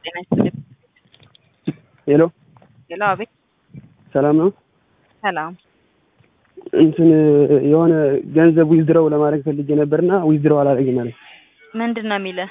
ጤና ይስጥልኝ። ሄሎ ሄሎ፣ አቤት። ሰላም ነው። ሰላም። እንትን የሆነ ገንዘብ ዊዝድረው ለማድረግ ፈልጌ ነበርና ዊዝድረው አላደረግም ማለት ምንድን ነው የሚልህ?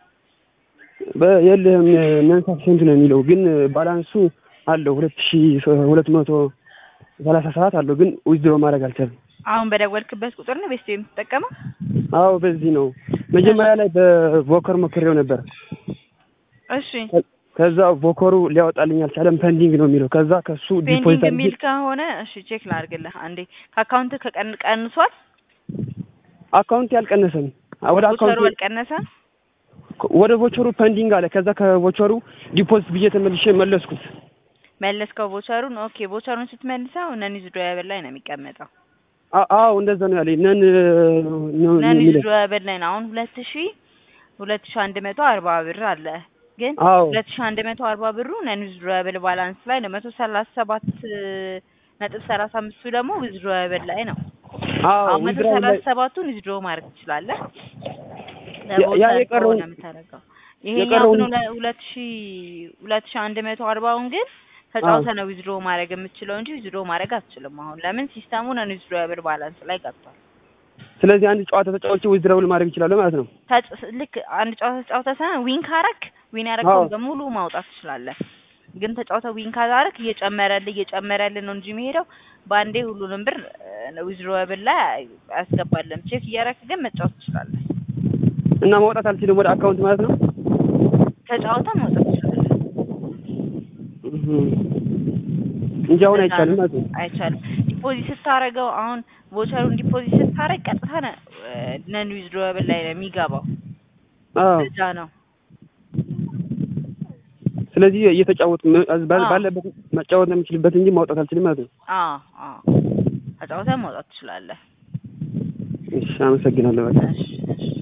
የለህም መንሳት ስንት ነው የሚለው ግን ባላንሱ አለው ሁለት ሺ ሁለት መቶ ሰላሳ ሰባት አለው ግን ዊዝድሮ ማድረግ አልቻልም። አሁን በደወልክበት ቁጥር ነው ቤስት የምትጠቀመው? አዎ በዚህ ነው። መጀመሪያ ላይ በቮከር ሞክሬው ነበር። እሺ ከዛ ቮከሩ ሊያወጣልኝ አልቻለም። ፐንዲንግ ነው የሚለው። ከዛ ከሱ ፔንዲንግ ዲፖዚት የሚል ከሆነ እሺ ቼክ ላድርግልህ አንዴ። ከአካውንት ከቀን ቀንሷል? አካውንት ያልቀነሰም ወደ ቮቸሩ አካውንት አልቀነሰም? ወደ ቮቸሩ ፐንዲንግ አለ። ከዛ ከቮቸሩ ዲፖዚት ብዬ ተመልሼ መለስኩት። መለስከው ቮቸሩን? ኦኬ ቮቸሩን ስትመልሰው ነን ዊዝድሮዌብል ላይ ነው የሚቀመጠው። አ- አዎ እንደዛ ነው ያለኝ። ነን ነው ነን የሚለው። ዊዝድሮዌብል ላይ ነው። አሁን ሁለት ሺ ሁለት ሺ አንድ መቶ አርባ ብር አለ ግን አዎ ሁለት ሺ አንድ መቶ አርባ ብሩ ነን ዊዝድሮዌብል ባላንስ ላይ ነው። መቶ ሰላሳ ሰባት ነጥብ ሰላሳ አምስቱ ደግሞ ዊዝድሮዌብል ላይ ነው። አዎ አሁን መቶ ዊዝድሮው ላይ ሰላሳ ሰባቱን ዊዝድሮ ማድረግ ትችላለህ። ያ- ያ በቮቸር የቀረውን- ከሆነ የምታደርገው ይሄኛው የቀረውን- ግን ሁለ- ሁለት ሺ ሁለት ሺ አንድ መቶ አርባውን ግን ተጫውተህ ነው ዊዝድሮ ማድረግ የምትችለው እንጂ ዊዝድሮ ማድረግ አትችልም። አሁን ለምን ሲስተሙ ነን ዊዝድሮዌብል ባላንስ ላይ ገብቷል። ስለዚህ አንድ ጨዋታ ተጫዋች ዊዝድሮው ማድረግ ይችላል ማለት ነው። ተጭ- ልክ አንድ ጨዋታ ተጫውተህ ሳይሆን ዊን ካረክ ዊን ያረከውን አዎ። በሙሉ ማውጣት ትችላለህ። ግን ተጫውተህ ዊን ካላረክ እየጨመረልህ እየጨመረልህ ነው እንጂ የሚሄደው በአንዴ ሁሉንም ብር ዊዝድሮዌብል ላይ አያስገባልም። ቼክ እያረክ ግን መጫወት ትችላለህ። እና ማውጣት አልችልም ወደ አካውንት ማለት ነው። ተጫውተህ ማውጣት ትችላለህ። እህ እንጂ አሁን እንደዛ አይቻልም ነው። ማለት ነው። አይቻልም። ዲፖዚት ስታረገው አሁን ቮቸሩን ዲፖዚት ስታረግ ቀጥታ ነን ዊዝድሮዌብል ላይ ነው የሚገባው። አዎ እዛ ነው ስለዚህ እየተጫወቱ ም- ባ- አዎ። ባለበት መጫወት ነው የምችልበት እንጂ ማውጣት አልችልም ማለት ነው። አዎ አዎ ተጫውተህ ማውጣት ትችላለህ። እሺ አመሰግናለሁ በጣም። እሺ እሺ